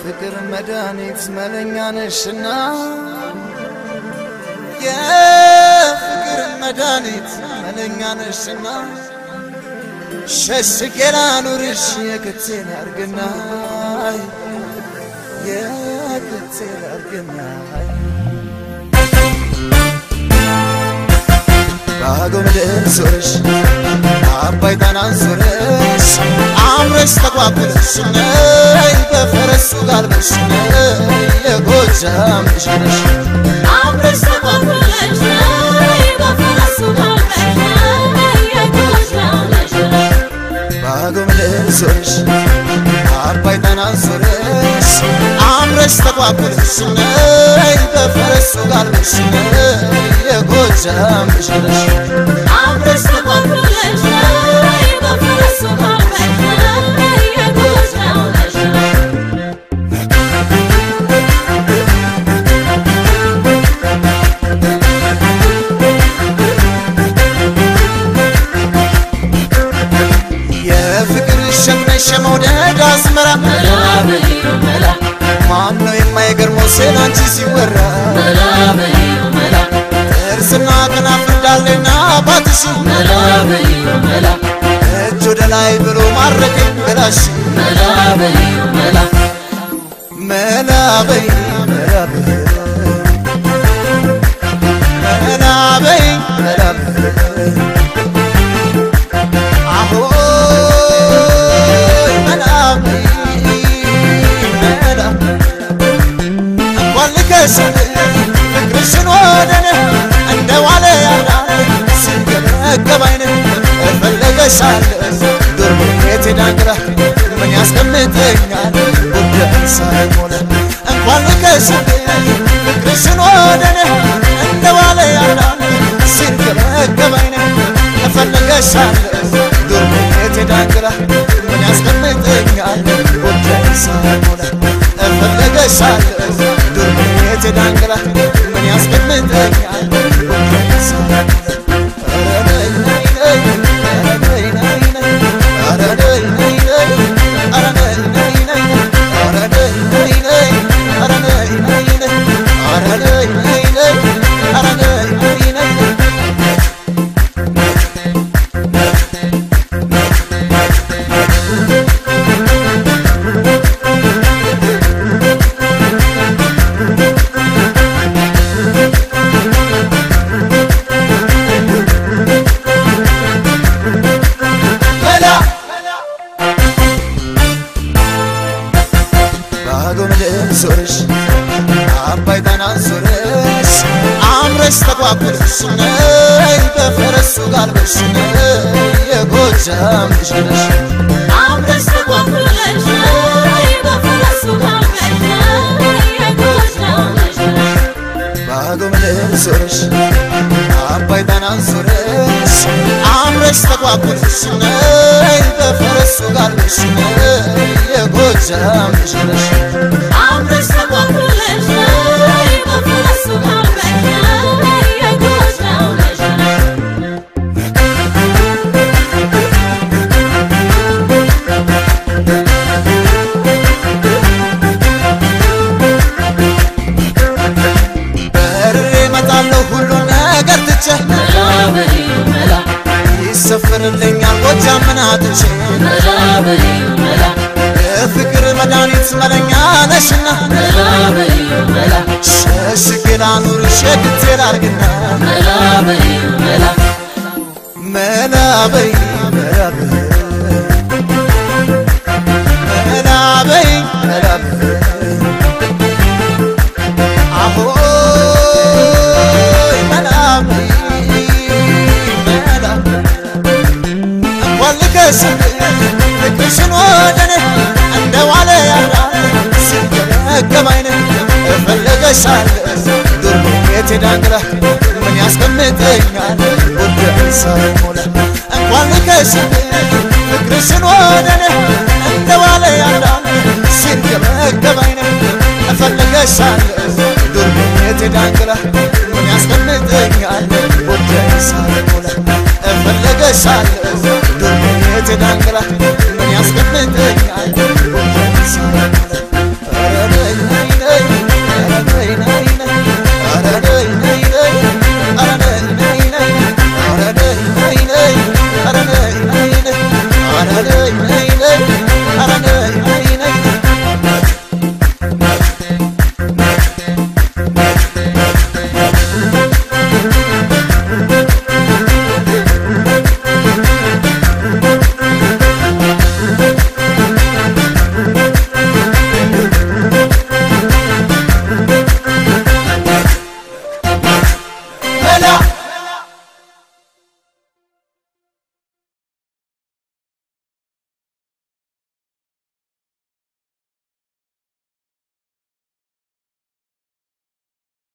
የፍቅር መድኃኒት መለኛ ነሽና የፍቅር መድኃኒት መለኛ ነሽና ሸሽጌ ላኑርሽ የክቴን አርግና የክቴን አርግና ባገው ምድር ዞረሽ አባይ ጣናን ዞረሽ አምረሽ ተቋቁለሽ ነይ በፈረሱ ጋልበሽ ነይ የጎጃም ልጅ ነሽ አምረሽ ተቋቁለሽ ነይ በፈረሱ ጋልበሽ ነይ የጎጃም ልጅ ነሽ። ባገው ምድር ዞረሽ አባይ ጣናን ዞረሽ አምረሽ ተቋቁለሽ ነይ በፈረሱ ጋልበሽ ነይ የጎጃም ልጅ ነሽ አምረሽ ተቋቁለሽ ነይ በፈረሱ ጋልበሽ ነይ የጎጃም ልጅ ነሽ። የፍቅር ሸክነሽ የመውደድ አዝመራ መላ በይው መላ ማን ነው የማይገርመው ስላንቺ ሲወራ መላ በይው መላ ጥርስና ከናፍር ዳሌና ባትሽ መላ በይው መላ እጅ ወደ ላይ ብሎ ማረከኝ ገላሽ መላ በይው መላ መላ በይ መላ በይ መላ በይ መላ በይ አሆይ መላ በይ መላ እንኳን ልከስን ፍቅርሽን ወደነ እንደ ዋለ ያላ ሲገበገብ አይነ እፈለገሻለ ዱር ቤት ዳንግራ ምን ያስቀምጠኛል ጉዳይ ሳይሞላ እንኳን ልከስን ፍቅርሽን ወደነ እንደ ዋለ ያላ ሲገበገብ አይነ እፈለገሻለ ዱር ቤት ዳንግራ ምን ያስቀምጠኛል ጉዳይ ሳይሞላ እፈለገሻለ ዱር ቤት ዳንግራ ምን ያስቀምጠኛል ጉዳይ ሳይሞላ ባዶ ምድር ዞረሽ አባይ ጣናን ዞረሽ አምረሽ ተቋቁለሽ ነይ በፈረሱ ጋልበሽ ነይ የጎጃም ልጅ ነሽ አምረሽ ተቋቁለሽ ነይ በፈረሱ ጋልበሽ ነይ የጎጃም ልጅ ነሽ። ባዶ ምድር ዞረሽ አባይ ጣናን ዞረሽ አምረሽ ተቋቁለሽ ነይ በፈረሱ ጋልበሽ ነይ የጎጃም ልጅ ነሽ አምረሽ ተቋቁለሽ ነይ በፈረሱ ጋልበሽ ነይ የጎጃም ልጅ ነሽ። በርሬ እመጣለሁ ሁሉን ነገር ትቼ መላ በይው መላ ይሰፍርልኛል ጎጃም ምናትቼ መላ በይው መላ የፍቅር መድኃኒት መለኛ ነሽና መላ በይው መላ ሸሽጌ ላኑርሽ የግቴ ላርግና መላ በይው መላ መላ በይ መላ በይ መላ በይ መላ በይ አሆይ መላ በይ መላ እንኳን ልከስን ፍቅርሽን ወደኔ እንደ ዋለ ያላ ሲገበገብ አይነ እፈለገሻለ ዱር ቤት ዳንግራ ምን ያስቀምጠኛል ጉዳይ ሳይሞላ እንኳን ልከስን ፍቅርሽን ወደኔ እንደ ዋለ ያላ ሲገበገብ አይነ እፈለገሻለ ዱር ቤት ዳንግራ ምን ያስቀምጠኛል ጉዳይ ሳይሞላ እፈለገሻለ ዱር ቤት ዳንግራ